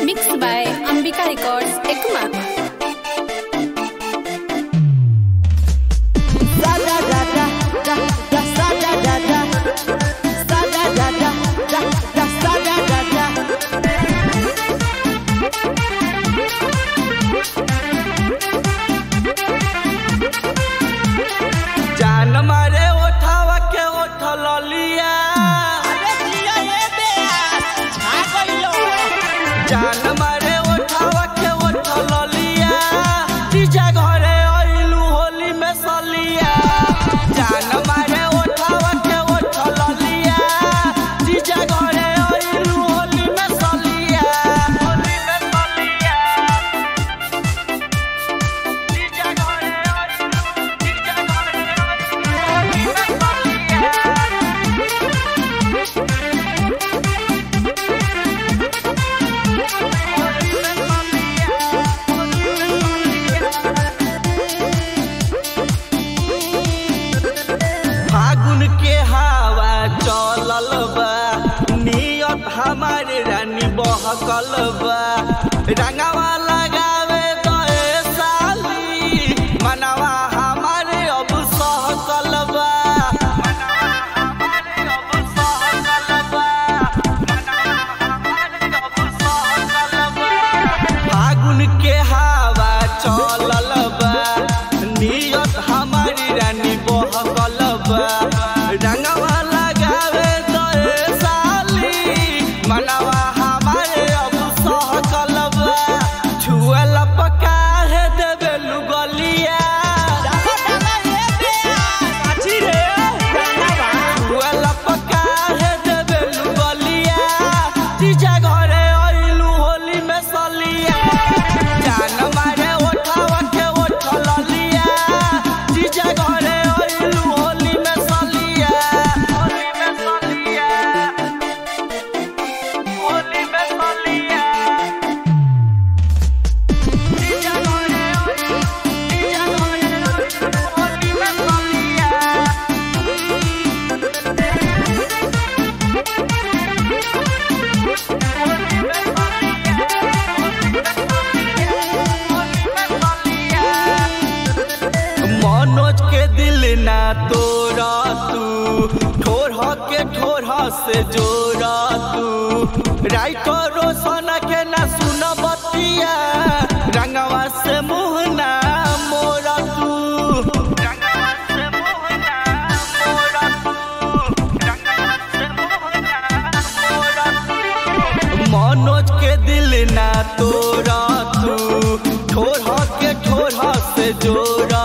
Mixed by Ambika Records, Ekuma. जान मारे ओठावा के ओठ ललिया जान मारे ओठावा के ओठ ललिया तीजा घरे आइलू होली में सलिया जान मारे ओठावा के ओठ ललिया तीजा घरे आइलू होली में सलिया होली में सलिया तीजा घरे आइलू तीजा घरे आइलू होली में सलिया फागुन के हवा चलल बा नियत हमारे रानी बहकल बा रंगवा लगावे दए साली मनवा हमारे अब सहकल बा मनवा हमारे अब सहकल बा मनवा हमारे अब सहकल बा फागुन के हवा चलल बा नियत हमारी रानी बहकल बा रंगवा लगावे दए साली मनवा हमारे अब सहकल बा छुअल पका है देवे लुगलिया छुअल पका है देवे लुगलिया तीजा घरे आइलू होली में सलिया जान मारे ओठावा के ओठ ललिया तीजा घरे आइलू होली में सलिया होली में सलिया होली में सलिया तीजा घरे आइलू तीजा घरे आइलू होली में सलिया मनोज के दिल ना तोड़ा तू ठोर के ठोर से जोड़ा तू राइटर रोशन के ना सुन बतिया रंगवा से मुँह ना मोरा तू रंगवा से मुँह ना मोरा तू रंगवा से मुँह ना मोरा तू मनोज के दिल ना तोड़ा तू ठोर के ठोर से जोड़ा